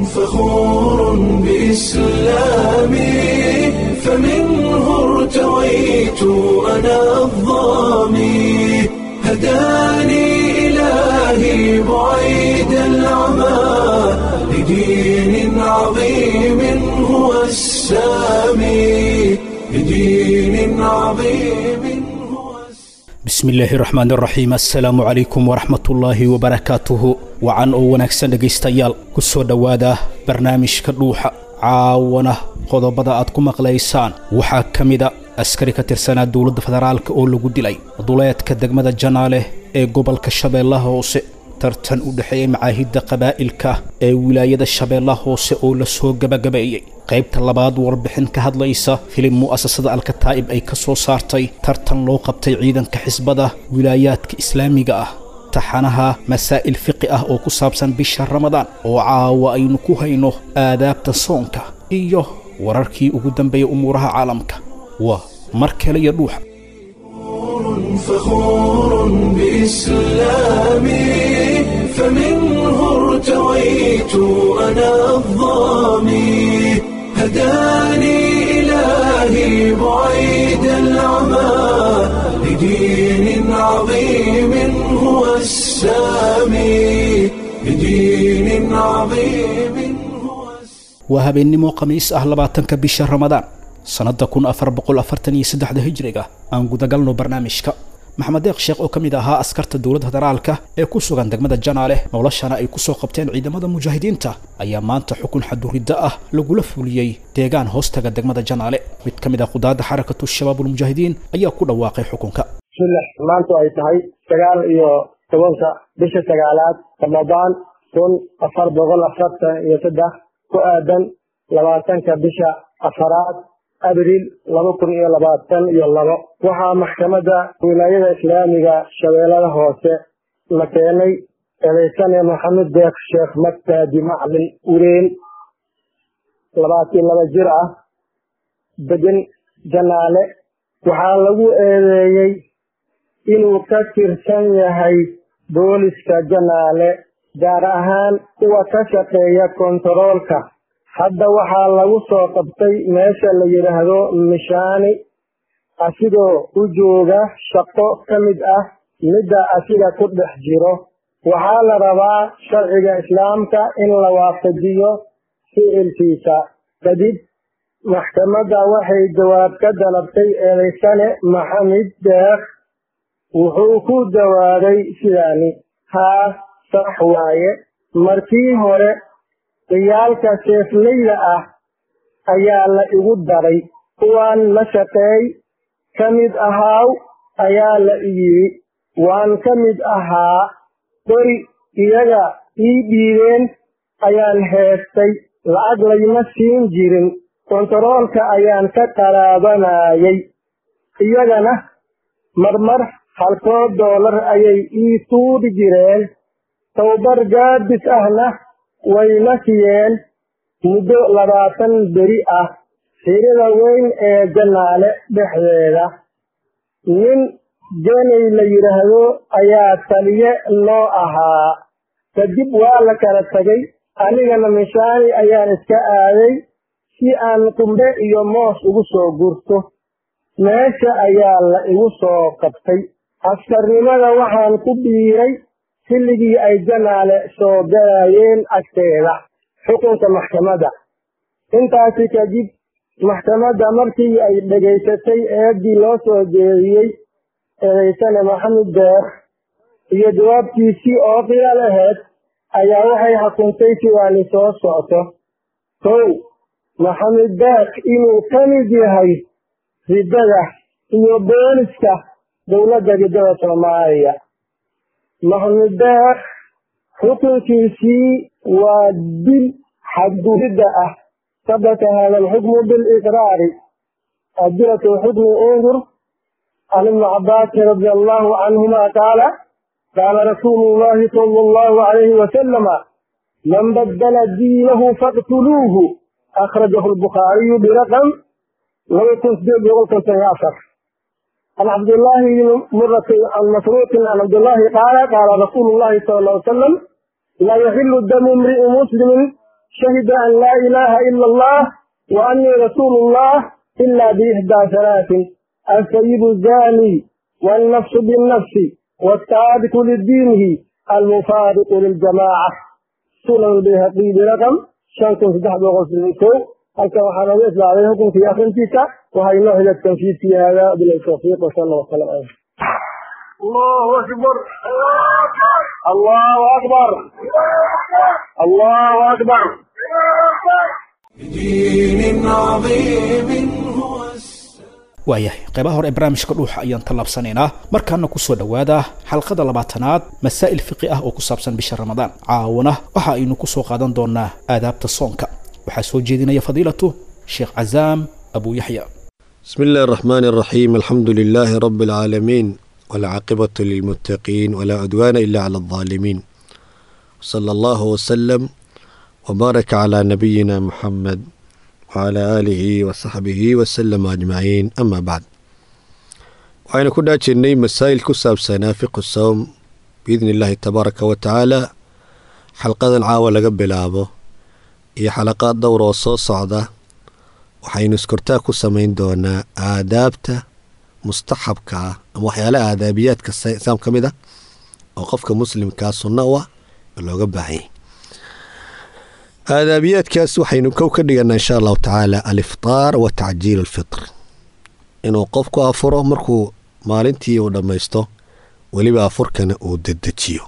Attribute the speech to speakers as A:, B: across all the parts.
A: فخور بإسلامي فمنه ارتويت أنا الظامي هداني إلهي بعيد العمى لدين عظيم هو السامي لدين عظيم هو السامي
B: bismi illaahi raxmaan raxiim assalaamu calaykum waraxmatullaahi wabarakaatuhu wacan oo wanaagsan dhegaystayaal ku soo dhowaada barnaamijka dhuuxa caawana qodobada aad ku maqlaysaan waxaa ka mida askari ka tirsanaa dowladda federaalka oo lagu dilay duleedka degmada janaale ee gobolka shabeellaha hoose tartan u dhexeeya macaahidda qabaa'ilka ee wilaayada shabeellaha hoose oo la soo gabagabeeyey qaybta labaad warbixin ka hadlaysa filim mu'asasada alkataa'ib ay ka soo saartay tartan loo qabtay ciidanka xisbada wilaayaadka islaamiga ah taxanaha masaa'il fiqi ah oo ku saabsan bisha ramadaan oo caawa aynu ku hayno aadaabta soonka iyo wararkii ugu dambeeyay umuuraha caalamka waa mar kale iyo dhuuxa
A: فخور بإسلامي فمنه ارتويت أنا الظامي هداني إلهي بعيد العمى لدين عظيم هو السامي لدين عظيم هو السامي
B: waa habeennimo khamiis ah labaatanka bisha ramadaan sannadda kun afar boqol afartan iyo saddexda hijriga aan gudagalno barnaamijka maxamed deeq sheekh oo ka mid ahaa askarta dowladda federaalka ee ku sugan degmada janaale noloshana ay ku soo qabteen ciidamada mujaahidiinta ayaa maanta xukun xaduridda ah lagula fuliyey deegaan hoostaga degmada janaale mid ka mid ah qudaadda xarakatu shabaabulmujaahidiin ayaa ku dhawaaqay xukunka
C: bismillah maantu ay tahay sagaal iyo tobanka bisha sagaalaad ramadaan kun afar boqol afartan iyo saddex ku aadan labaatanka bisha afaraad abriil laba kun iyo labaatan iyo labo waxaa maxkamadda wilaayada islaamiga shabeellada hoose la keenay eedaysane maxamed deeq sheekh magtaadi maclin ureen labaatan laba jir ah degan janaale waxaa lagu eedeeyey inuu ka tirsan yahay booliska janaale gaar ahaan kuwa ka shaqeeya kontaroolka hadda waxaa lagu soo qabtay meesha la yidhaahdo mishaani asigoo u jooga shaqo ka mid ah midda asiga ku dhex jiro waxaa la rabaa sharciga islaamka in la waafajiyo ficilkiisa kadib maxkamadda waxay jawaab ka dalabtay eedaysane maxamed deekh wuxuu ku jawaabay sidaani haa sax waaye markii hore ciyaalka seeflayda ah ayaa la igu daray kuwaan la shaqeey ka mid ahaaw ayaa la iyidhi waan ka mid ahaa qori iyaga ii dhiibeen ayaan heestay lacag layma siin jirin kontaroolka ayaan ka qaraabanayay iyagana marmar halkood doolar ayay ii tuuri jireen towbar gaadis ahna wayna siiyeen muddo labaatan beri ah xirida weyn ee janaale dhexdeeda nin jeney la yidhaahdo ayaa taliye noo ahaa kadib waa la kala tegay anigana mishaani ayaan iska aaday si aan qumbe iyo moos ugu soo gurto meesha ayaa la igu soo qabtay askarnimada waxaan ku biiray xilligii ay janaale soo galayeen agteeda xukunka maxkamadda intaasi kadib maxkamadda markii ay dhegaysatay eeddii loo soo jeediyey eedaysane maxamed deekh iyo jawaabtiisii oo qiyaal ahayd ayaa waxay xukuntay sidaani soo socto kow maxamed deekh inuu ka mid yahay riddada iyo booliska dowladda riddada soomaaliya maxamed deekh xukunkiisii waa dil xadgudidda ah sabata hada alxukmu biliqraari adilatu xukmi undur can ibni cabaasin radi allahu canhuma qaala qaala rasuulu llahi sala allahu alayhi wasalama man badala diinahu faqtuluuhu akhrajahu albukhaariyu biraqam laba kun sideed boqol konton iyo afar عن عبد الله بن مرة عن مسروق عن عبد الله قال قال رسول الله صلى الله عليه وسلم لا يحل دم امرئ مسلم شهد أن لا إله إلا الله وأني رسول الله إلا بإحدى ثلاث السيد الزاني والنفس بالنفس والتارك لدينه المفارق للجماعة سنن البيهقي برقم شنكم صدح بغسل halkan waxaa nooga islaaday xukunkii akrintiisa waxaa inoo xiga tanfiidkii hada biltawfiiq wasala wasalam aleyh allahu akbar allahu akbar allahu akbar
A: بدين عظيم هو
B: waayahay qaybaha hore ee barnaamijka dhuuxa ayaan tallaabsanaynaa markaana kusoo dhowaada xalqada labaatanaad masaa'il fiqi ah oo ku saabsan bisha ramadaan caawana waxa aynu kusoo qaadan doonaa aadaabta soonka waxaa soo jeedinaya fadiilatu sheekh cazaam abu yaxya
D: بسم الله الرحمن الرحيم الحمد لله رب العالمين والعاقبة للمتقين ولا عدوان إلا على الظالمين صلى الله وسلم وبارك على نبينا محمد وعلى آله وصحبه وسلم أجمعين أما بعد وعين كنا جني مسائل كساب سنافق الصوم بإذن الله تبارك وتعالى حلقة العاوة قبل أبو هي حلقات دورة وصوص صعدة waxaynu iskortaa ku samayn doonaa aadaabta mustaxabka ah ama waxyaalaha aadaabiyaadka islaam ka mid ah oo qofka muslimkaa sunna u ah oo looga baahan yahay aadaabiyaadkaas waxaynu kow ka dhiganaa insha allahu tacaala aliftaar wa tacjiil alfitr inuu qofku afuro markuu maalintii uu dhammaysto weliba afurkana uu dedejiyo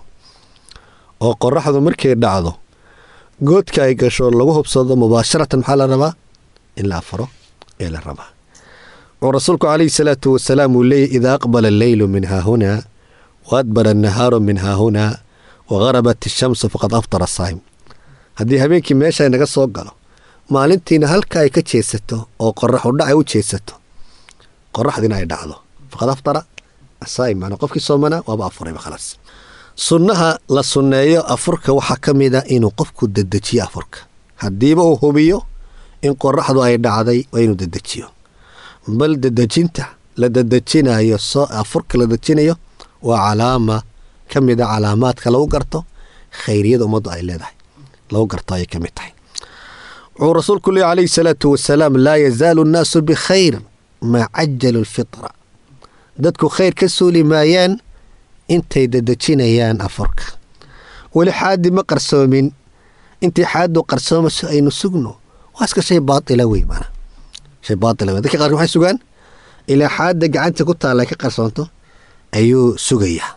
D: oo qoraxdu markay dhacdo goodka ay gasho lagu hubsado mubaasharatan maxaa la rabaa in la afuro ee la rabaa wuxuu rasuulku calayhi salaatu wasalaam uu leeyahy idaa aqbala alleylu min haahunaa wa adbara annahaaru min haahunaa wa garabat ishamsu faqad aftara saa'im haddii habeenkii meesha naga soo galo maalintiina halka ay ka jeesato oo qoraxu dhac ay u jeesato qoraxdiina ay dhacdo faqad aftara asaa'im macnaa qofkii soomanaa waaba afurayba khalaas sunnaha la sunneeyo afurka waxaa ka mid a inuu qofku dedejiyo afurka haddiiba uu hubiyo in qoraxdu ay dhacday waa inuu dedejiyo bal dedejinta la dedejinayo soo afurka la dedejinayo waa calaama ka mid a calaamaadka lagu garto khayriyada ummaddu ay leedahay lagu garto ayay ka mid tahay wuxuu rasuulku leey calayhi salaatu wasalaam laa yazaalu nnaasu bikhayr maa cajalu lfitra dadku khayr ka suuli maayaan intay dedejinayaan afurka weli xaadi ma qarsoomin intay xaadu qarsoomayso aynu sugno waa iska shay baaila wey mana shay baaila wey dadka qaarkood waxay sugaan ilaa xaadda gacanta ku taalla ay ka qarsoonto ayuu sugayaa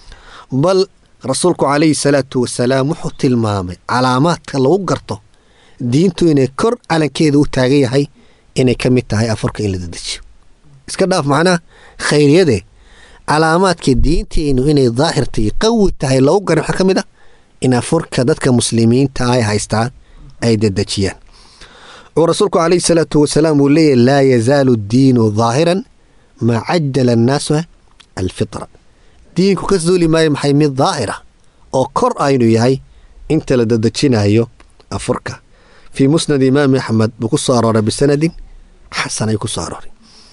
D: bal rasuulku calayhi salaatu wasalaam wuxuu tilmaamay calaamaadka lagu garto diintu inay kor calankeeda u taagan yahay inay ka mid tahay afurka in la dedejiyo iska dhaaf macnaha khayriyade calaamaadka diinteennu inay daahirtay qawi tahay lagu garan waxaa ka mid ah in afurka dadka muslimiinta ay haystaan ay dedejiyaan wuxuu rasuulku calayhi salaatu wasalaam uu leeyahy laa yazaalu diinu daahiran maa cajala annaasu alfitra diinku ka suuli maayo maxay mid daahira oo kor aynu yahay inta la dedejinayo afurka fii musnad imaami axmed buu ku soo arooray bisanadin xasan ay ku soo arooray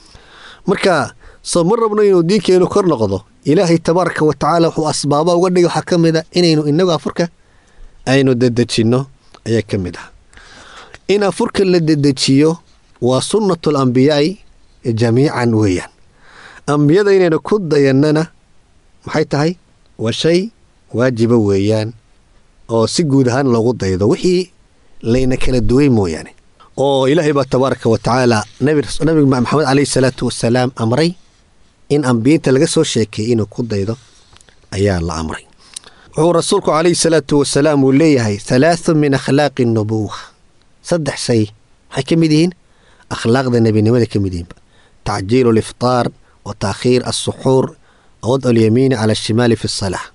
D: marka soo ma rabno inuu diinkeenu kor noqdo ilaahay tabaaraka wa tacaala wuxuu asbaaba uga dhigay waxaa ka mid a inaynu inagu afurka aynu dedejinno ayaa ka mid ah in afurka la dedejiyo waa sunnatu alambiyaai jamiican weeyaan ambiyada inaynu ku dayannana maxay tahay waa shay waajiba weeyaan oo si guud ahaan loogu daydo wixii layna kala duway mooyaane oo ilaahay baa tabaaraka wa tacaala nabi maxamed caleyhi salaatu wasalaam amray in ambiyinta laga soo sheekeeyey inuu ku daydo ayaa la amray wuxuu rasuulku calayhi salaatu wasalaam uu leeyahay halaathu min akhlaaqi nubuwa saddex shay maxay ka mid yihiin akhlaaqda nebinimada ka mid yihiinba tacjiilu aliftaar wa taakhiir alsuxuur wadcu alyamiini cala ashimaali fi asalaa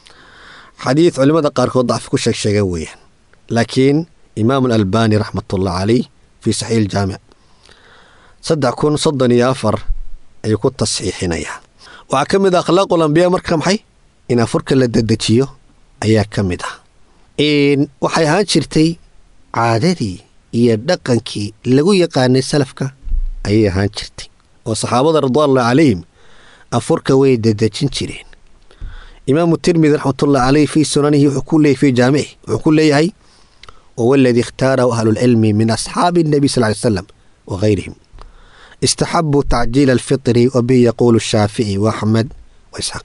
D: xadiid culimmada qaarkood dacfi ku sheeg sheega weeyaan laakiin imaam alalbani raxmatullah caleyh fii saxiix iljaamic saddex kun soddon iyo afar ayuu ku tasxiixinayaa waxaa ka mid ah akhlaaqul ambiyaa marka maxay in afurka la dedejiyo ayaa ka mid ah waxay ahaan jirtay caadadii iyo dhaqankii lagu yaqaanay salafka ayay ahaan jirtay oo saxaabada ridwaanullah calayhim afurka way dedejin jireen imaamu tirmidi raxmatullahi caleyh fii sunanihi wuxuu ku leeyay fii jaamici wuxuu ku leeyahay wahuwa aladii ikhtaarahu ahlulcilmi min asxaabi الnabi sal ly slam wagayrihim istaxabuu tacjiila alfitri wa bihi yaquulu shaafici waaxmed waisxaaq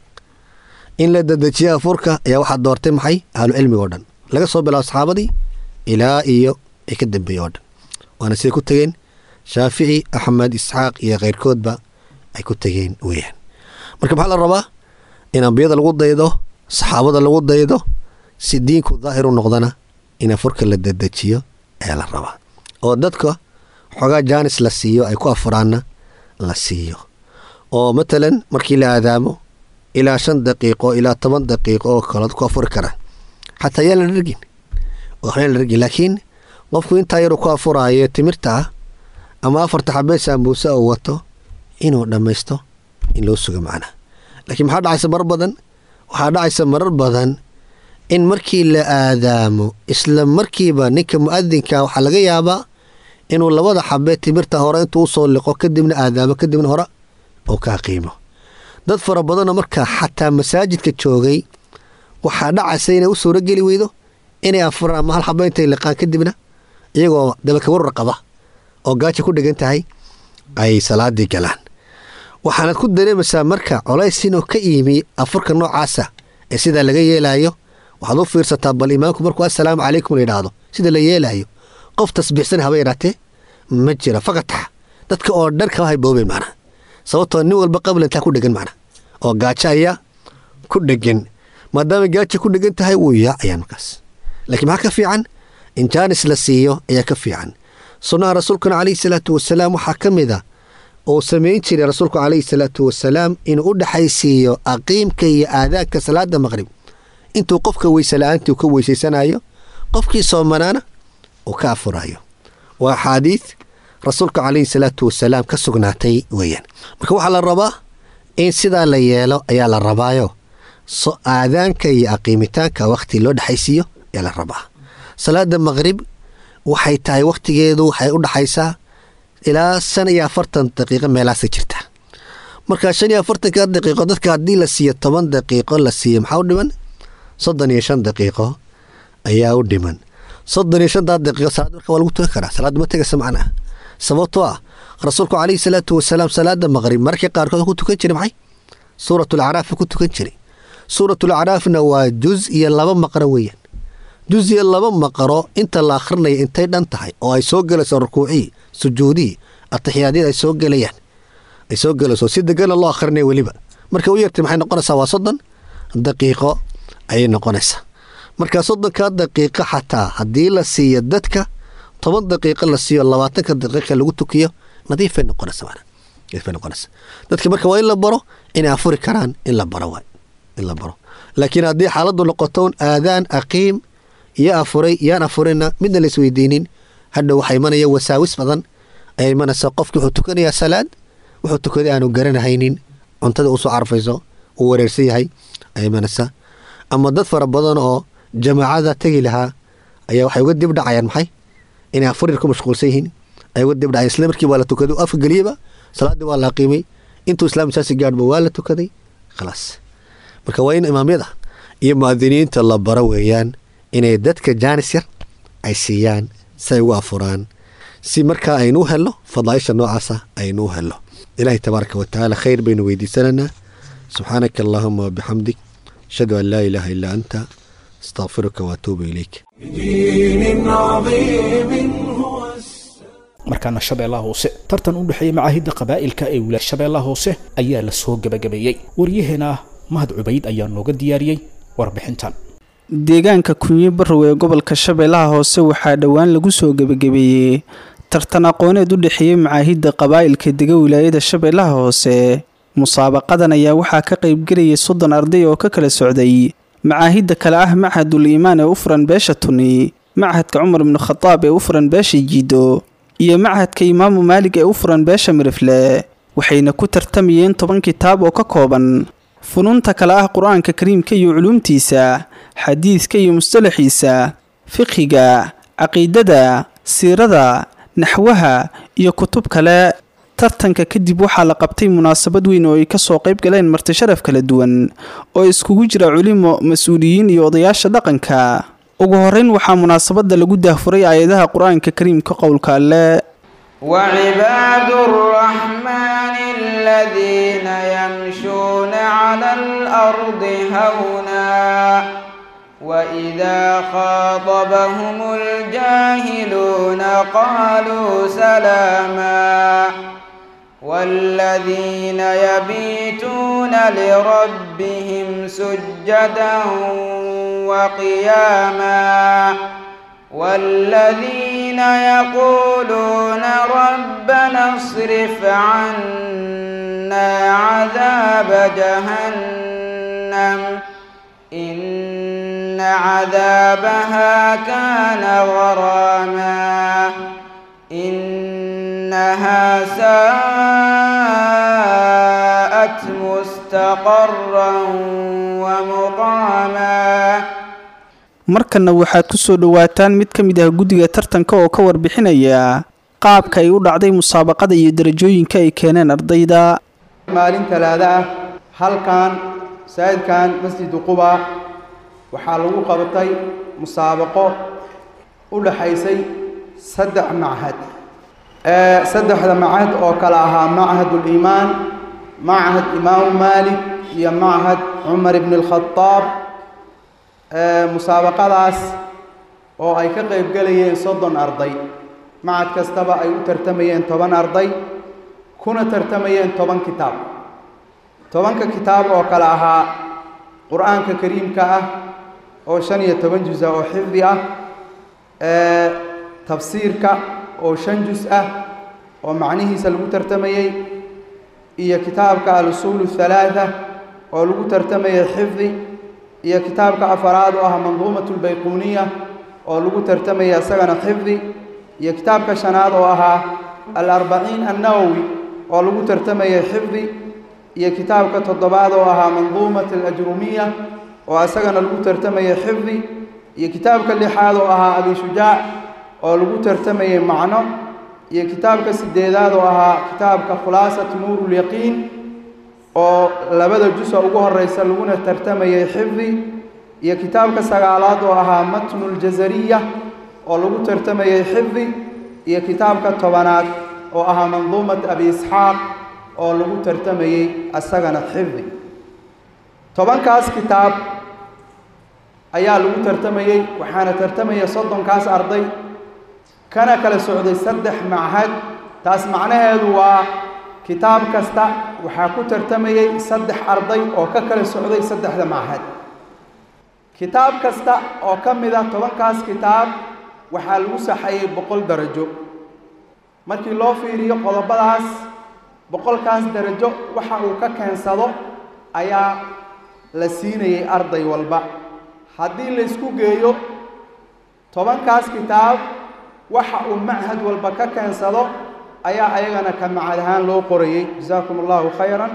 D: in la dedejiya afurka ayaa waxaa doortay maxay ahlucilmiga o dhan laga soo bilaabo saxaabadii ilaa iyo ay ka dambeeye oo dhan waana siday ku tegeen shaafici axmed isxaaq iyo keyrkoodba ay ku tegeen weeyaan marka maxaa la rabaa in ambiyada lagu daydo saxaabada lagu daydo si diinku daahir u noqdana in afurka la dedejiyo ayaa la rabaa oo dadka xoogaa jaanis la siiyo ay ku afuraanna la siiyo oo matalan markii la aadaamo ilaa shan daqiiqo ilaa toban daqiiqo oo kalood ku afuri karaan xataa yaan la dhargin waxbaan la dhargin laakiin qofku intaa yaruu ku afuraayo timirta ah ama afarta xabee saambuuse oo wato inuu dhammaysto in loo sugo macnaha laakiin maxaa dhacaysa marar badan waxaa dhacaysa marar badan in markii la aadaamo isla markiiba ninka mu'adinka waxaa laga yaabaa inuu labada xabee timirta hore intuu usoo liqo kadibna aadaamo kadibna hore oo kaa qiimo dad fara badanoo markaa xataa masaajidka joogay waxaa dhacaysa inay u suuro geli weydo inay afuraan ama hal xaba intay liqaan kadibna iyagoo dabaka warar qaba oo gaaja ku dhegan tahay ay salaadii galaan waxaanad ku dareemaysaa marka colays inuu ka yimi afurka noocaasa ee sidaa laga yeelaayo waxaad u fiirsataa bal imaamku markuu assalaamu calaykum la yidhaahdo sida la yeelaayo qof tasbiixsan haba yaraatee ma jira fakatax dadka oo dhan kama hayboobeen macnaha sababtoo nin walba qabla intaa ku dhegan macnaha oo gaajo ayaa ku dhegan maadaama gaaja ku dhegan tahay wuu yaacayaan markaas laakiin maxaa ka fiican in jaanis la siiyo ayaa ka fiican sunnaha rasuulkuna calayhi salaatu wasalaam waxaa ka mid a uu samayn jiray rasuulku calayhi salaatu wasalaam inuu u dhexaysiiyo aqiimka iyo aadaanka salaada maqrib intuu qofka weyse la-aantii uu ka weysaysanayo qofkii soomanaana uu ka afurayo waa axaadiid rasuulka calayhi salaatu wasalaam ka sugnaatay weeyaan marka waxaa la rabaa in sidaa la yeelo ayaa la rabaayo so aadaanka iyo aqiimitaanka wakhti loo dhexaysiiyo ayaa la rabaa salaada maqrib waxay tahay wakhtigeedu waxay u dhaxaysaa ilaa shan iyo afartan daqiiqo meelaasa jirta marka shan iyo afartanka daqiiqo dadka haddii la siiyo toban daqiiqo la siiyo maxaa u dhiman soddon iyo shan daqiiqo ayaa u dhiman soddon iyo shantaa daqiiqo salaad marka waa lagu tukan karaa salaadda ma tegaysa macnaha sababtoo ah rasuulku calayhi salaatu wasalaam salaada maqrib markii qaarkood ku tukan jiray maxay suuratul acraaf ku tukan jiray suuratul acraafna waa juz iyo laba maqro weeyaan juz iyo laba maqro inta la akhrinaya intay dhan tahay oo ay soo gelayso rukuucii sujuudii atixiyaadyada ay soo gelayaan ay soo gelayso si degana loo akhrinaya weliba marka u yartay maxay noqonaysaa waa soddon daqiiqo ayay noqonaysaa marka soddonka daqiiqo xataa haddii la siiyo dadka toban daqiiqo la siiyo labaatanka daqiiqa lagu tukiyo nadiifay noqonaysa maana nadiifay noqonaysa dadka marka waa in la baro inay afuri karaan in la baro waay in la baro laakiin haddii xaaladdu noqoto aadaan aqiim iyo afuray yaan afurina midna la isweydiinin hadhow waxaa imanaya wasaawis badan ayaa imanaysa qofki wuxuu tukanayaa salaad wuxuu tukaday aanu garanahaynin cuntada usoo carfayso uu wareersan yahay ayaa imanaysa ama dad fara badan oo jamaacada tegi lahaa ayaa waxay uga dib dhacayaan maxay inay afurir ku mashquulsan yihiin ay uga dib dhacayaan isla markii waa la tukaday afka geliyaba salaaddii waa la aqiimay intuu islaam saasi gaadhba waa la tukaday khalaas marka waa in imaamyada iyo mu'adiniinta la baro weeyaan inay dadka jaanis yar ay siiyaan si ay ugu afuraan si markaa aynu u helno fadaaisha noocaasa aynu u helno ilaahay tabaaraka watacaala khayr baynu weydiisanaynaa subxaanaka allaahuma wabixamdik ashhadu an laa ilaaha illaa anta astaqfiruka waatuubu ilayk
A: بدين عظيم هو
B: markaana shabeellaha hoose tartan u dhexeeya macaahidda qabaa'ilka ee wilaaya shabeellaha hoose ayaa la soo gebagabeeyey waryaheena mahad cubayd ayaa nooga diyaariyey warbixintan
E: deegaanka kunyi barrow ee gobolka shabeellaha hoose waxaa dhowaan lagu soo gebagabeeyey tartan aqooneed u dhexeeyey macaahidda qabaa'ilka dega wilaayada shabeellaha hoose musaabaqadan ayaa waxaa ka qaybgelayay soddon arday oo ka kala socday macaahidda kale ah machadul iimaan ee u furan beesha tuni machadka cumar ibnu khadaab ee u furan beesha jiido iyo machadka imaamu maalig ee u furan beesha mirifle waxayna ku tartamayeen toban kitaab oo ka kooban funuunta kale ah qur-aanka kariimka iyo culuumtiisa xadiidka iyo mustalaxiisa fiqhiga caqiidada siirada naxwaha iyo kutub kale tartanka kadib waxaa la qabtay munaasabad weyn oo ay kasoo qayb galeen marti sharaf kala duwan oo iskugu jira culimo mas-uuliyiin iyo odayaasha dhaqanka ugu horeyn waxaa munaasabadda lagu daahfuray aayadaha qur-aanka kariimka qowlka alle
F: وعباد الرحمن الذين يمشون على الأرض هونا وإذا خاطبهم الجاهلون قالوا سلاما والذين يبيتون لربهم سجدا وقياما والذين يقولون ربنا اصرف عنا عذاب جهنم إن عذابها كان غراما إنها ساءت مستقرا ومقاما
E: markanna waxaad ku soo dhowaataan mid ka mid ah guddiga tartanka oo ka warbixinaya qaabka ay u dhacday musaabaqada iyo darajooyinka ay keeneen ardayda
F: maalin talaada ah halkan masaajidkan masjidu quba waxaa lagu qabatay musaabaqo u dhaxaysay saddex machad saddexda machad oo kale ahaa machaduliimaan machad imaamu maalik iyo machad cumar ibn alkhadaab musaabaqadaas oo ay ka qayb gelayeen soddon arday macad kastaba ay u tartamayeen toban arday kuna tartamayeen toban kitaab tobanka kitaab oo kale ahaa qur-aanka kariimka ah oo shan iyo toban juz-a oo xifdi ah tafsiirka oo shan juz ah oo macnihiisa lagu tartamayey iyo kitaabka al-usuul halaatha oo lagu tartamayay xifdi iyo kitaabka afaraad oo ah manduumat lbayquuniya oo lagu tartamaya isagana xifdi iyo kitaabka shanaad oo ahaa alarbaciin annawowi oo lagu tartamayay xifdi iyo kitaabka toddobaad oo ahaa manduumat alajrumiya oo isagana lagu tartamayay xifdi iyo kitaabka lixaad oo ahaa abishujaac oo lagu tartamayay macno iyo kitaabka sideedaad oo ahaa kitaabka khulaasat nuurulyaqiin oo labada jusa ugu horeysa laguna tartamayay xifdi iyo kitaabka sagaalaad oo ahaa matnuljazariya oo lagu tartamayay xifdi iyo kitaabka tobanaad oo ahaa manduumat abi isxaaq oo lagu tartamayey isagana xifdi tobankaas kitaab ayaa lagu tartamayey waxaana tartamaya soddonkaas arday kana kala socday saddex machad taas macnaheedu waa kitaab kasta waxaa ku tartamayey saddex arday oo ka kala socday saddexda machad kitaab kasta oo ka mid a tobankaas kitaab waxaa lagu saxayey boqol darajo markii loo fiiriyo qodobadaas boqolkaas darajo waxa uu ka keensado ayaa la siinayay arday walba haddii laysku geeyo tobankaas kitaab waxa uu machad walba ka keensado ayaa ayagana ka macad ahaan loo qorayey jasaakum allahu khayran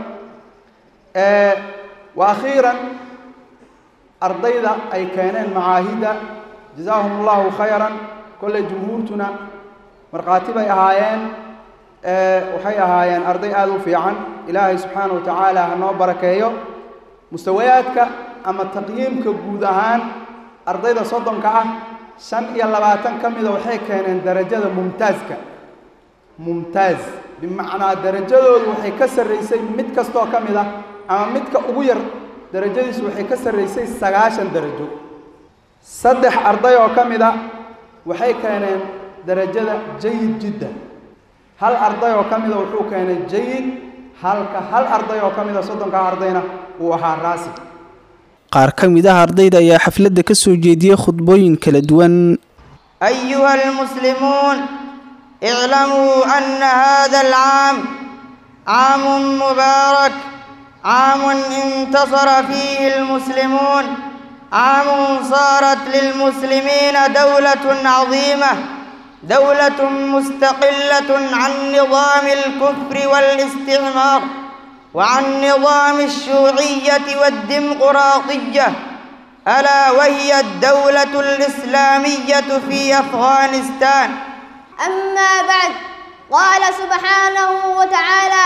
F: wa akhiiran ardayda ay keeneen macaahidda jazaahum allahu khayran kolley jumhuurtuna markhaati bay ahaayeen waxay ahaayeen arday aada u fiican ilaahay subxaana wa tacaala ha noo barakeeyo mustawayaadka ama taqyiimka guud ahaan ardayda soddonka ah shan iyo labaatan ka mida waxay keeneen darajada mumtaaska mumtaaz bimacnaa darajadoodu waxay ka sarraysay mid kastoo ka mid ah ama midka ugu yar darajadiisu waxay ka sarraysay sagaashan darajo saddex arday oo ka mid a waxay keeneen darajada jayid jiddan hal arday oo ka mida wuxuu keenay jayid halka hal arday oo ka mida soddonkaa ardayna uu ahaa raasib
E: qaar ka mid ah ardayda ayaa xafladda ka soo jeediyey khudbooyin kala duwan
G: أيها المسلمون اعلموا أن هذا العام عام مبارك عام انتصر فيه المسلمون عام صارت للمسلمين دولة عظيمة دولة مستقلة عن نظام الكفر والاستعمار وعن نظام الشيوعية والديمقراطية ألا وهي الدولة الإسلامية في أفغانستان
H: أما بعد قال سبحانه وتعالى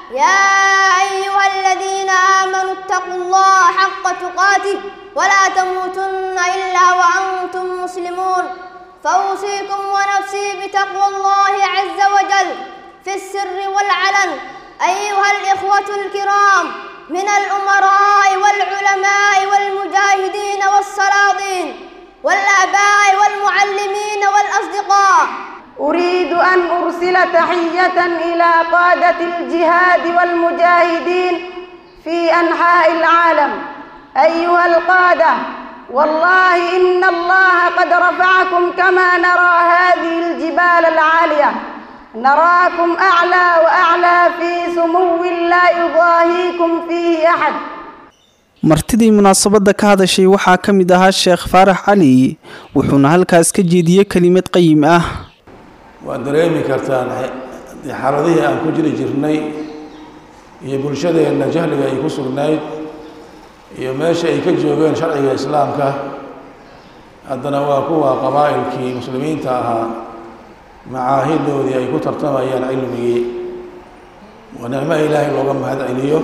H: يا أيها الذين آمنوا اتقوا الله حق تقاته ولا تموتن إلا وأنتم مسلمون فأوصيكم ونفسي بتقوى الله عز وجل في السر والعلن أيها الإخوة الكرام من الأمراء والعلماء والمجاهدين والسلاطين والآباء والمعلمين والأصدقاء
I: أريد أن أرسل تحية إلى قادة الجهاد والمجاهدين في أنحاء العالم أيها القادة والله إن الله قد رفعكم كما نرى هذه الجبال العالية نراكم أعلى وأعلى في سمو لا يضاهيكم فيه أحد
E: martidii munaasabadda ka hadashay waxaa ka mid ahaa sheekh faarax cali wuxuuna halkaas ka jeediyey kelimad qayim ah
J: waad dareemi kartaan xaaladihii aan ku jiri jirnay iyo bulshadeenna jahliga ay ku sugnayd iyo meesha ay ka joogeen sharciga islaamka haddana waa kuwa qabaa'ilkii muslimiinta ahaa macaahidoodii ay ku tartamayaan cilmigii waa nicmo ilaahay looga mahad celiyo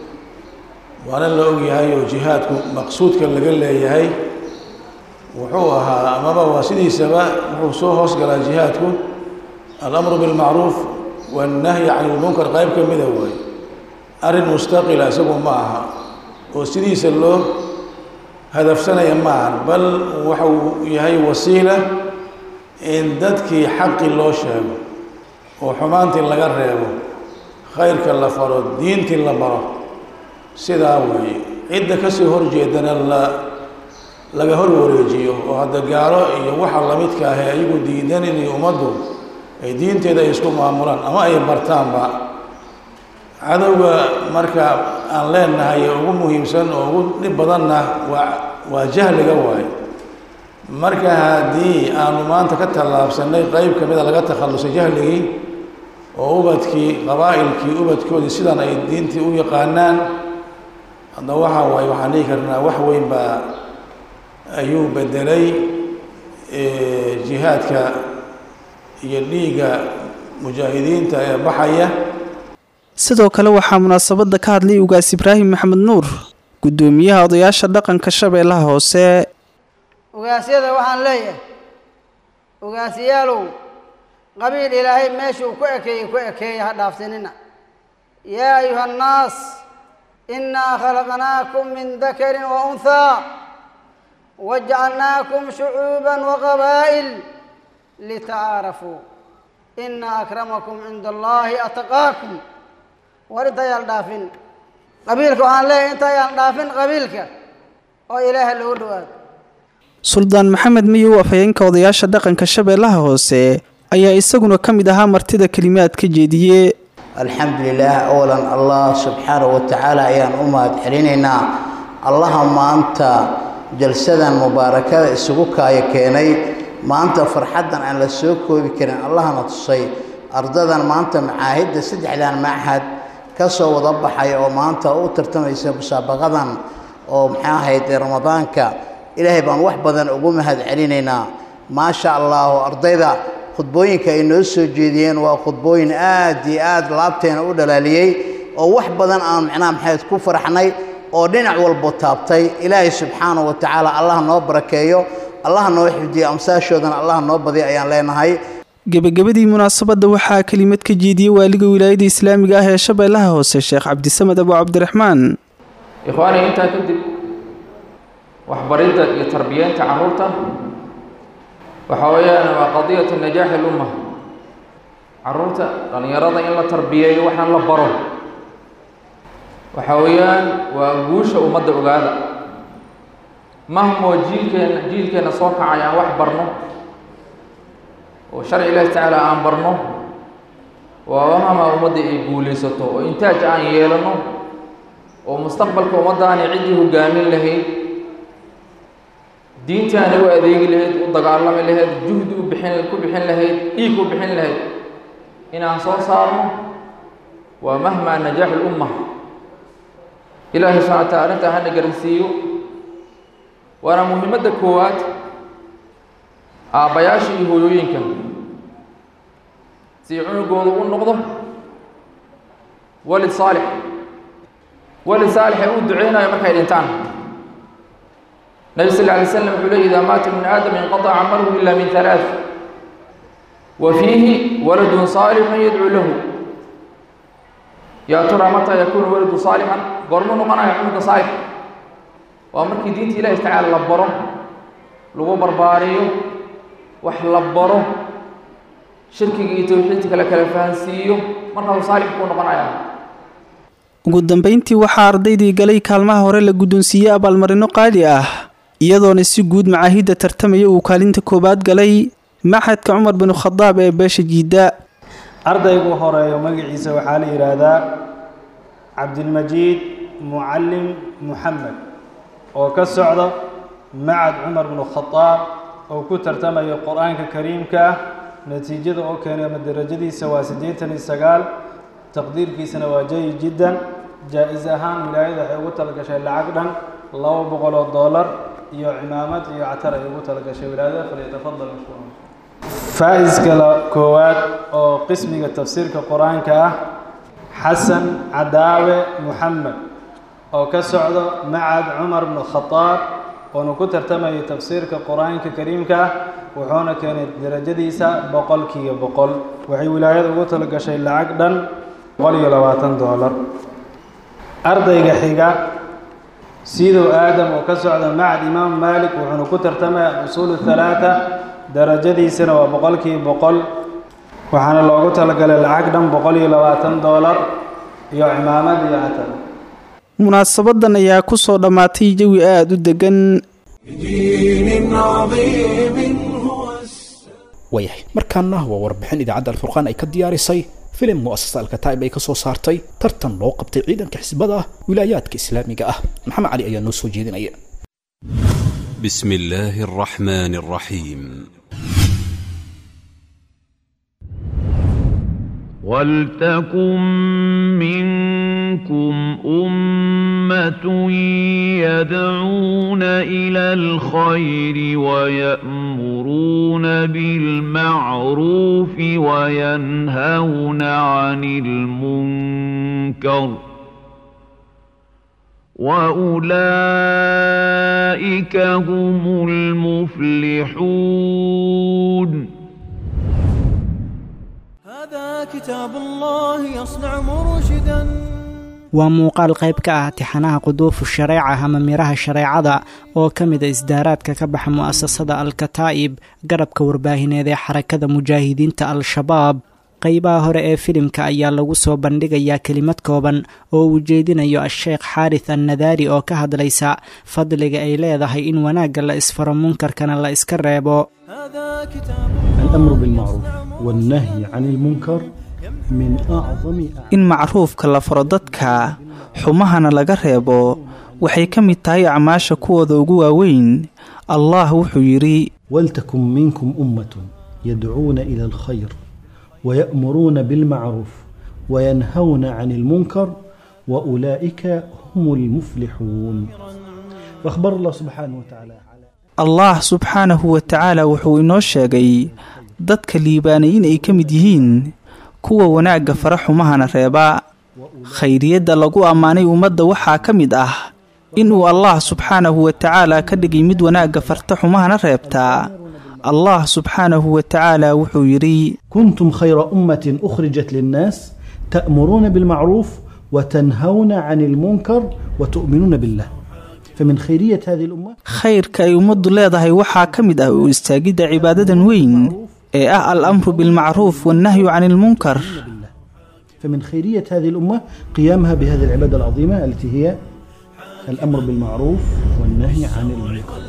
J: waana la ogyahay oo jihaadku maqsuudka laga leeyahay wuxuu ahaa amaba waa sidiisaba wuxuu soo hoos galaa jihaadku alamru bilmacruuf wannahyi can ilmunkar qayb ka mida waay arrin mustaqila isagu ma aha oo sidiisa loo hadafsanaya ma ahan bal waxuu yahay wasiila in dadkii xaqi loo sheego oo xumaantii laga reebo khayrka la faro diintii la baro sidaa weeye cidda kasoo horjeedana la laga hor wareejiyo oo hadda gaalo iyo waxa lamidka ahe ayagu diidan inay ummaddu ay diinteeda ay isku maamulaan ama ay bartaanba cadowga marka aan leenahay ugu muhiimsan oo ugu dhib badanna waa waa jahliga waaye marka haddii aanu maanta ka tallaabsanay qeyb ka mida laga takhallusay jahligii oo ubadkii qabaa'ilkii ubadkoodii sidan ay diintii u yaqaanaan hadda waxaa waaye waxaan dhihi karnaa wax weyn baa ayuu bedelay jihaadka iyo dhiigga mujaahidiinta ee baxaya
E: sidoo kale waxaa munaasabadda ka hadlay ugaas ibraahim maxamed nuur guddoomiyaha odayaasha dhaqanka shabeellaha hoose
K: ugaasyada waxaan leeyahay ugaasyaalow qabiil ilaahay meeshuu ku ekeeyey ku ekeeya ha dhaafsinina yaa ayuha annaas innaa khalaqnaakum min dakarin wa unhaa wajacalnaakum shucuuban waqabaa'il litacaarafuu ina akramakum cinda allaahi ataqaakum war intayaan dhaafin qabiilka waxaan leeyahay intayaan dhaafin qabiilka oo ilaaha loogu dhawaado
E: suldaan maxamed miyow afhayeenka odayaasha dhaqanka shabeellaha hoose ayaa isaguna ka mid ahaa martida kelimaad ka jeediye
L: alxamdu lilaah awalan allah subxaanahu watacaala ayaan u mahad celinaynaa allaha maanta jalsadan mubaarakada isugu kaayo keenay maanta farxaddan aan la soo koobi karin allahna tusay ardadan maanta macaahidda saddexdan machad ka soo wada baxay oo maanta u tartamaysa musaabaqadan oo maxaa ahayd ramadaanka ilaahay baan wax badan ugu mahad celinaynaa maasha allahu ardayda khudbooyinka ay noo soo jeediyeen waa khudbooyin aad iyo aad laabteena u dhalaaliyey oo wax badan aan macnaha maxayd ku farxnay oo dhinac walbo taabtay ilaahay subxaanahu wa tacaala allah noo barakeeyo allah noo xifdiyo amsaashoodana allah noo badiyo ayaan leenahay
E: gebagabadii munaasabadda waxaa kelimad ka jeediyey waaliga wilaayada islaamiga ah ee shabeellaha hoose sheekh cabdisamed abu cabdiraxmaan
M: ikhwaani intaa kadib waxbaridda iyo tarbiyeynta carruurta waxa weeyaan waa qadiyatu najaaxi lumma carruurta dhallinyarada in la tarbiyeeyo waxaan la baro waxa weeyaan waa guusha ummadda ogaada mahmoo jiilkeenna jiilkeenna soo kacay aan wax barno oo sharci ilaahi tacaala aan barno waa mahma ummadda ay guulaysato oo intaaj aan yeelano oo mustaqbalka ummaddaani ciddii hoggaamin lahayd diintaani u adeegi lahayd u dagaalami lahayd juhdi u bixin ku bixin lahayd dhiig u bixin lahayd inaan soo saarno waa mahmaa najaaxu lumma ilaahay subxana wa taala arrintaa hana garansiiyo waana muhiimadda koowaad aabbayaasha iyo hooyooyinka si cunugooda u noqdo walid saalix walid saalix ee uu duceynayo markay dhintaan nabi sal lla alay slam wuxuu leey idaa maata min aadam inqataca camaluhu ila min halaaث wa fiihi waladun saalixun yadcuu lahu yaa turaa mataa yakuunu waladu saalixan goormuu noqonaya cunuga saalix waa markii diinta ilahi tacaala la baro lagu barbaariyo wax la baro shirkiga iyo towxiidka la kala fahansiiyo markaasuu saalix kuu noqonaya
E: ugu dambeyntii waxaa ardaydii galay kaalmaha hore la guddoonsiiyey abaalmarino qaali ah iyadoona si guud macaahidda tartamaya uu kaalinta koowaad galay maxadka cumar binu khadaab ee beesha jiidda
N: ardaygu horeeyo magaciisa waxaa la yidhaahdaa cabdilmajiid mucallim muxamed oo ka socda macad cumar binu khadaab oo ku tartamayo qur-aanka kariimka ah natiijada oo keenay ama darajadiisa waa siddeetan iyo sagaal taqdiirkiisana waa jayi jiddan jaa-is ahaan wilaayada waxay ugu talagashay lacag dhan laba boqol oo dollar iyo cimaamad iyo catar ay ugu talagashay wilaayada falyatafadal mashkuuran faa-iska la koowaad oo qismiga tafsiirka qur-aanka ah xasan cadaawe muxamed oo ka socdo macad cumar bnu khadaab oona ku tartamayay tafsiirka qur-aanka kariimka ah wuxuuna keenay darajadiisa boqolkiiba boqol waxay wilaayada ugu talagashay lacag dhan boqol iyo labaatan doolar ardayga xiga sidow aadam oo ka socda macad imaam maalik wuxuuna ku tartamaya usuulu halaata darajadiisana waa boqolkiiba boqol waxaana loogu talagalay lacag dhan boqol iyo labaatan doolar iyo cimaamad iyo catar
E: munaasabadan ayaa ku soo dhammaatay jawi aada u degan
B: waayahay markaana waa warbixin idaacadda alfurqaan ay ka diyaarisay filim mu'asasa alkataa'ib ay ka soo saartay tartan loo qabtay ciidanka xisbada wilaayaadka islaamiga ah maxamed cali ayaa noo soo jeedinaya
O: بسم الله الرحمن الرحيم
P: ولتكن منكم أمة يدعون إلى الخير ويأمرون بالمعروف وينهون عن المنكر وأولئك هم المفلحون
Q: هذا كتاب الله يصنع مرشدا
R: waa muuqaal qayb ka ah tixanaha quduufu shareeca ama miraha shareecada oo ka mid a isdaaraadka ka baxa mu'asasada al-kataa'ib garabka warbaahineed ee xarakada mujaahidiinta al-shabaab qaybaha hore ee filimka ayaa lagu soo bandhigayaa kelimad kooban oo uu jeedinayo a-sheekh xaaris annadaari oo ka hadlaysa fadliga ay leedahay in wanaagga la isfaro munkarkana la iska reebo
S: الأمر بالمعروف والنهي عن المنكر من أعظم
E: in macruufka la faro dadka xumahana laga reebo waxay ka mid tahay acmaasha kuwooda ugu waaweyn allah wuxuu yidhi
S: ولتكن منكم أمة يدعون إلى الخير ويأمرون بالمعروف وينهون عن المنكر وأولئك هم المفلحون وأخبر الله سبحانه وتعالى
E: allah subxaanahu wa tacaala wuxuu inoo sheegay dadka liibaanay in ay ka mid yihiin kuwa wanaagga fara xumahana reeba khayriyadda lagu ammaanay ummadda waxaa ka mid ah inuu allah subxaanahu wa tacaala ka dhigay mid wanaagga farta xumahana reebtaa allah subxaanahu wa tacaala wuxuu yidhi
S: كنتم خير أمة أخرجت للناس تأمرون بالمعروف وتنهون عن المنكر وتؤمنون بالله فمن خيرية هذه الأمة
E: khayrka ay ummaddu leedahay waxaa ka mid ah u istaagidda cibaadadan weyn ee ah al amru bilmacruuf wannahyu can ilmunkar
S: فمن خيرية هذه الأمة قيامها بهذه العبادة العظيمة التي هي الأمر بالمعروف والنهي عن المنكر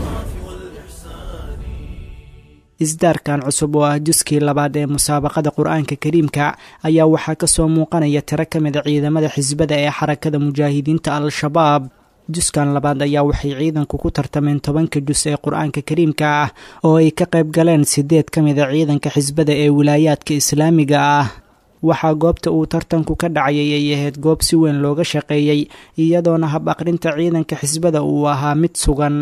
R: isdaarkan cusub oo ah juskii labaad ee musaabaqada qur-aanka kariimka ayaa waxaa kasoo muuqanaya tiro ka mid a ciidamada xisbada ee xarakada mujaahidiinta al-shabaab juskan labaad ayaa waxay ciidanku ku tartameen tobanka jus ee qur-aanka kariimka ah oo ay ka qayb galeen sideed ka mid a ciidanka xisbada ee wilaayaadka islaamiga ah waxaa goobta uu tartanku ka dhacayay ay ahayd goob si weyn looga shaqeeyey iyadoona hab aqrinta ciidanka xisbada uu ahaa mid sugan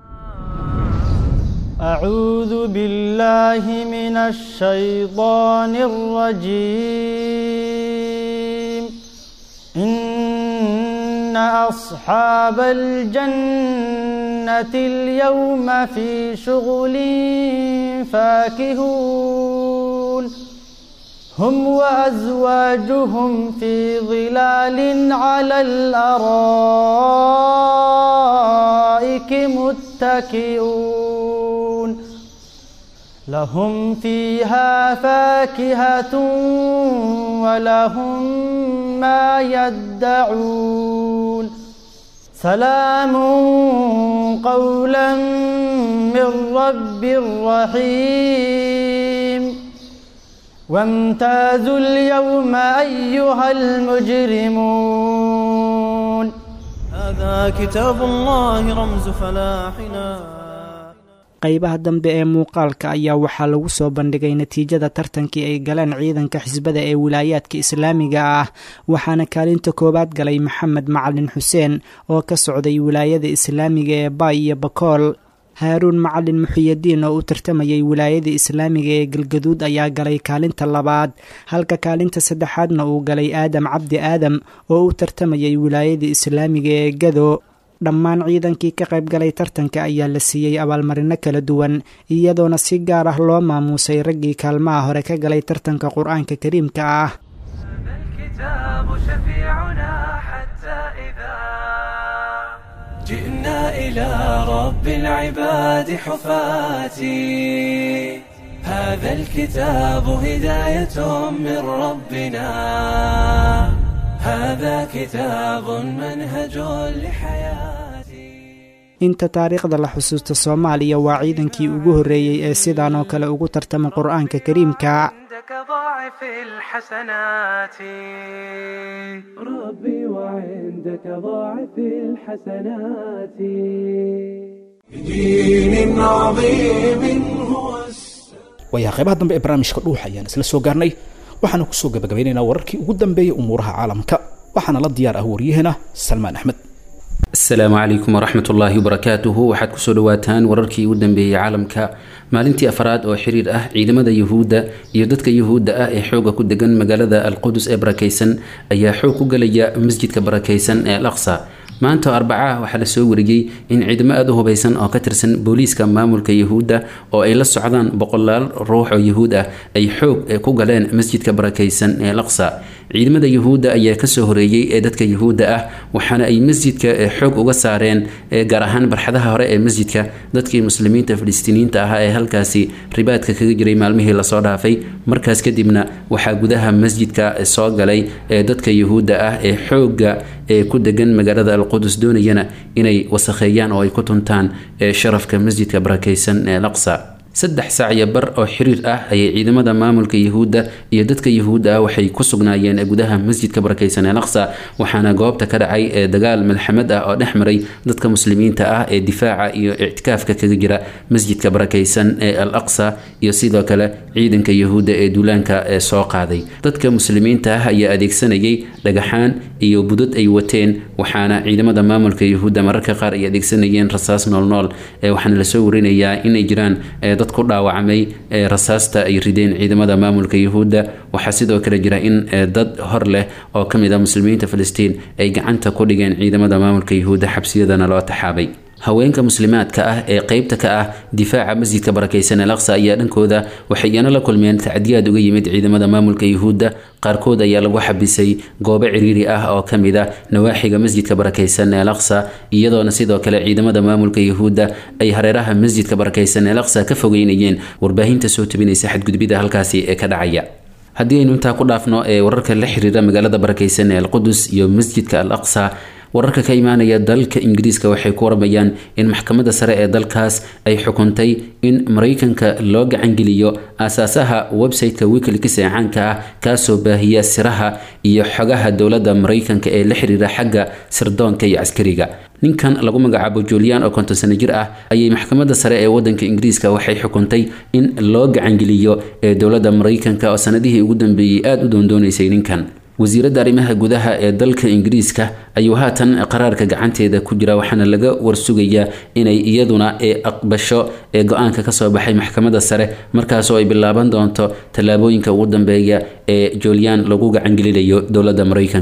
Q: أعوذ بالله من الشيطان الرجيم إن أصحاب الجنة اليوم في شغل فاكهون هم وأزواجهم في ظلال على الأرائك متكئون لهم فيها فاكهة ولهم ما يدعون سلام قولا من رب رحيم وامتازوا اليوم أيها المجرمون هذا كتاب الله رمز فلاحنا
R: qaybaha dambe ee muuqaalka ayaa waxaa lagu soo bandhigay natiijada tartankii ay galeen ciidanka xisbada ee wilaayaadka islaamiga ah waxaana kaalinta koowaad galay maxamed macalin xuseen oo ka socday wilaayada islaamiga ee baay iyo bakool haaruun macalin muxiyadiin oo u tartamayay wilaayada islaamiga ee galgaduud ayaa galay kaalinta labaad halka kaalinta saddexaadna uu galay aadam cabdi aadam oo u tartamayay wilaayada islaamiga ee gado dhammaan ciidankii ka qayb galay tartanka ayaa la siiyey abaalmarino kala duwan iyadoona si gaar ah loo maamuusay raggii kaalmaha hore ka galay tartanka qur-aanka kariimka ah
A: جئنا إلى رب العباد حفاتي هذا الكتاب هداية من ربنا هذا كتاب منهج لحياة
R: inta taariikhda la xusuusta soomaaliya waa ciidankii ugu horreeyey ee sidaan oo kale ugu tartama qur-aanka kariimka
A: ضاعف الحسنات ربي وعندك ضاعف الحسنات بدين عظيم هو
B: waayaha qaybaha dambe ee barnaamijka dhuuxa ayaan isla soo gaarnay waxaana kusoo gabagabeynaynaa wararkii ugu dambeeyey umuuraha caalamka waxaana la diyaar ah waryaheena salmaan axmed
T: asalaamu calaykum waraxmat ullaahi wabarakaatuhu waxaad kusoo dhawaataan wararkii ugu dambeeyey caalamka maalintii afraad oo xiriir ah ciidamada yuhuudda iyo dadka yuhuudda ah ee xooga ku degan magaalada alqudus ee barakaysan ayaa xoog ku galaya masjidka barakaysan ee al aqsa maanta oo arbacaah waxaa la soo wariyey in ciidamo aada u hubaysan oo ka tirsan booliiska maamulka yuhuudda oo ay la socdaan boqolaal ruux oo yuhuud ah ay xoog ku galeen masjidka barakaysan ee al aqsa ciidamada yuhuudda ayaa kasoo horeeyey ee dadka yuhuudda ah waxaana ay masjidka xoog uga saareen gaar ahaan barxadaha hore ee masjidka dadkii muslimiinta filistiiniyiinta ahaa ee halkaasi ribaadka kaga jiray maalmihii lasoo dhaafay markaas kadibna waxaa gudaha masjidka soo galay ee dadka yuhuudda ah ee xooga ee ku degan magaalada alqudus doonayana inay wasakheeyaan oo ay ku tuntaan sharafka masjidka barakaysan ee laqsa saddex saacyo bar oo xiriir ah ayay ciidamada maamulka yuhuudda iyo dadka yuhuudda ah waxay ku sugnaayeen gudaha masjidka barakaysan ee laqsa waxaana goobta ka dhacay ee dagaal malxamad ah oo dhex maray dadka muslimiinta ah ee difaaca iyo ictikaafka kaga jira masjidka barakaysan ee al aqsa iyo sidoo kale ciidanka yuhuudda ee duulaanka ee soo qaaday dadka muslimiinta ah ayaa adeegsanayay dhagaxaan iyo budad ay wateen waxaana ciidamada maamulka yuhuudda mararka qaar ay adeegsanayeen rasaas noolnool waxaana lasoo warinayaa inay jiraan dad ku dhaawacmay rasaasta ay rideen ciidamada maamulka yuhuudda waxaa sidoo kale jira in dad hor leh oo ka mid a muslimiinta filistiin ay gacanta ku dhigeen ciidamada maamulka yuhuudda xabsiyadana loo taxaabay haweenka muslimaadka ah ee qeybta ka ah difaaca masjidka barakaysan ee laqsa ayaa dhankooda waxay iyana la kulmeen tacdiyaad uga yimid ciidamada maamulka yuhuudda qaarkood ayaa lagu xabisay goobo ciriiri ah oo ka mid a nawaaxiga masjidka barakaysan ee laqsa iyadoona sidoo kale ciidamada maamulka yuhuudda ay hareeraha masjidka barakaysan ee laqsa ka fogeynayeen warbaahinta soo tebinaysa xadgudbida halkaasi ee ka dhacaya haddii aynu intaa ku dhaafno ee wararka la xiriira magaalada barakaysan ee alqudus iyo masjidka al aqsa wararka ka imaanaya dalka ingiriiska waxay ku waramayaan in maxkamadda sare ee dalkaas ay xukuntay in maraykanka loo gacangeliyo aasaasaha website-ka wikileaks ee caanka ah kaasoo baahiya siraha iyo xogaha dowladda maraykanka ee la xiriira xagga sirdoonka iyo caskariga ninkan lagu magacaabo julian oo konton sano jir ah ayay maxkamadda sare ee wadanka ingiriiska waxay xukuntay in loo gacangeliyo ee dowladda maraykanka oo sanadihii ugu dambeeyey aada u doondoonaysay ninkan wasiiradda arrimaha gudaha ee dalka ingiriiska ayuu haatan qaraarka gacanteeda ku jira waxaana laga warsugayaa inay iyaduna ee aqbasho ee go-aanka kasoo baxay maxkamadda sare markaasoo ay bilaaban doonto tallaabooyinka ugu dambeeya ee julian lagu gacangelinayo dowladda maraykanka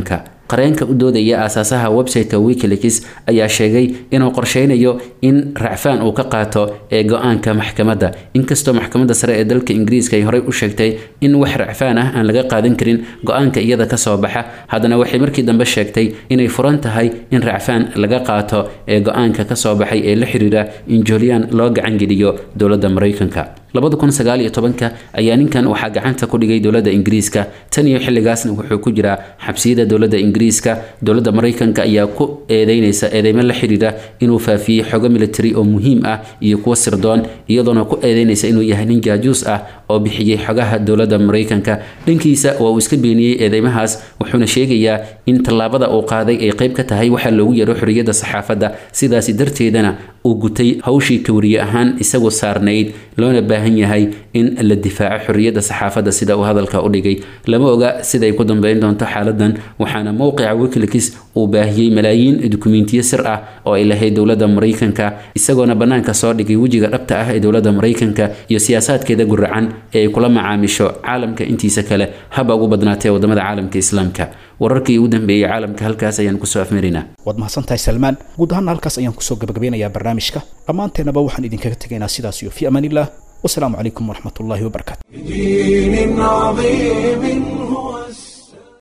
T: qareenka u doodaya aasaasaha website-ka wikileaks ayaa sheegay inuu qorsheynayo in racfaan uu ka qaato ee go-aanka maxkamadda inkastoo maxkamadda sare ee dalka ingiriiska ay horey u sheegtay in wax racfaan ah aan laga qaadan karin go-aanka iyada kasoo baxa haddana waxay markii dambe sheegtay inay furan tahay in racfaan laga qaato ee go-aanka kasoo baxay ee la xiriira in julian loo gacangeliyo dowladda maraykanka labada kun sagaal iyo tobanka ayaa ninkan waxaa gacanta ku dhigay dowladda ingiriiska tan iyo xilligaasna wuxuu ku jiraa xabsiyada dowladda ingiriiska dowladda maraykanka ayaa ku eedeynaysa eedeymo la xiriira inuu faafiyey xogo military oo muhiim ah iyo kuwo sirdoon iyadoona ku eedeynaysa inuu yahay nin jaajuus ah oo bixiyey xogaha dowladda maraykanka dhankiisa waa uu iska beeniyey eedeymahaas wuxuuna sheegayaa in tallaabada uu qaaday ay qayb ka tahay waxaa loogu yaro xorriyadda saxaafadda sidaasi darteedana uu gutay hawshii kawriye ahaan isagu saarnayd loona baahan yahay in la difaaco xorriyadda saxaafadda sida uu hadalka u dhigay lama oga siday ku dambeyn doonto xaaladan waxaana mowqica wikileaks uu baahiyey malaayiin dukumentiyo sir ah oo ay lahayd dowladda maraykanka isagoona bannaanka soo dhigay wejiga dhabta ah ee dowladda maraykanka iyo siyaasaadkeeda guracan ee ay kula macaamisho caalamka intiisa kale haba ugu badnaatee wadamada caalamka islaamka wararkii ugu dambeeyey caalamka halkaas ayaan kusoo afmarinaa
B: waad mahadsantahay salmaan guud ahaana halkaas ayaan kusoo gabagabeynayaa barnaamijka dhammaanteennaba waxaan idinkaga tegaynaa sidaas iyo fi amaan illah wasalaamu calaykum waraxmat ullaahi wabarakaatu
A: دين عظيم